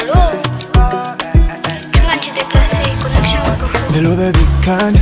Allô Tu m'as dit déplacé, connexion Vodafone. Hello baby weekend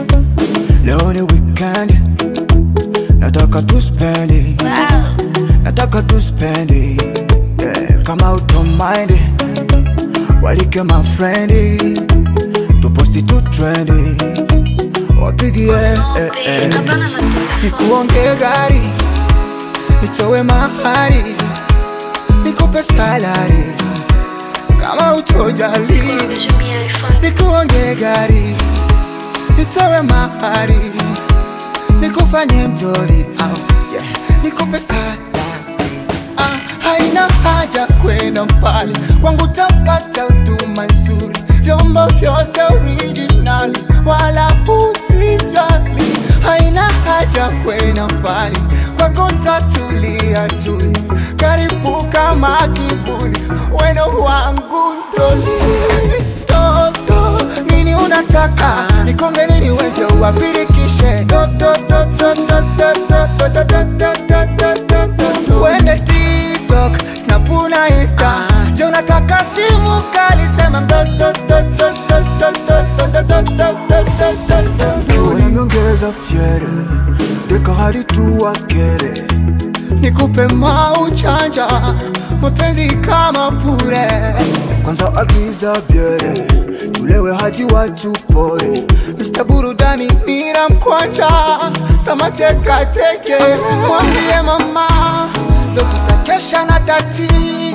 Leo ni weekend Nataka tuspendi Wow. Nataka tuspendi yeah, Kama utomind Walike my friend Tuposti tu trendi Wapigie No, eh, babe, eh. hapana na Nikuonge gari Nitowe mahari Nikupe salari Kama utojali J'ai mis iPhone. nikuonge gari nitowe mahari nikufanye mtori au yeah. nikupe salari ah, haina haja kwenda mbali kwangu tapata huduma nzuri vyombo vyote originali wala usijali haina haja kwenda mbali kwako tatulia tuli karibu kama kivuli weno wangu ntoli toto nini unataka nikonge nini weze uwapirikishe Do, do, do, do, do, do, do, do, do, do, do, do, do, do, do, do. wende tiktok snapuna insta je unataka simu kali sema do, do, do, do, do, do, do, do, do, do, do, do, do, do. Kiwa nimeongeza fyere deka hadi tu wakere nikupe mauchanja mapenzi kama pure kwanza agiza byere tulewe hadi watu pore Mr. burudani nira mkwanja samatekateke mwambie mama ndo tutakesha na tati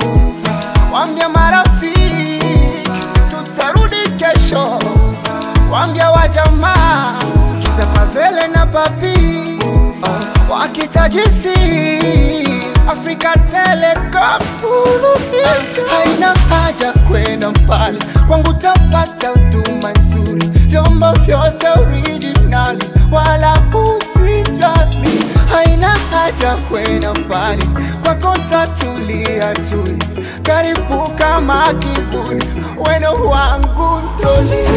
wambia marafiki tutarudi kesho wambia wajamaa kiza pavele na papi wakitajisi Afrika Telecom suluhisho. Haina haja kwenda mbali, kwangu tapata huduma nzuri, vyombo vyote originali, wala usijali. Haina haja kwenda mbali, kwako tatulia tuli, karibu kama kivuli, weno wangu ntoli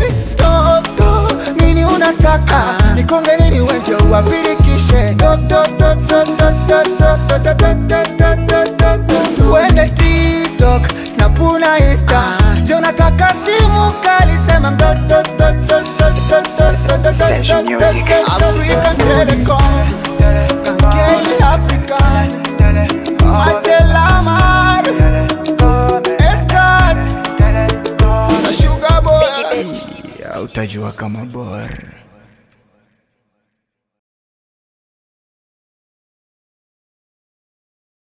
toto nini unataka nikonge nini wenje uwapirikishe Do, do, do, do, do, do, do, do, do, do, do, do, do, do, do. wende tiktok snapuna insta je unataka simu kali sema do, do, do, do, do, do, do, do, do, do, Session do, music. do, do. African Telecom Kankei African Matelamar Escat na Sugar Boy ya utajua kama bora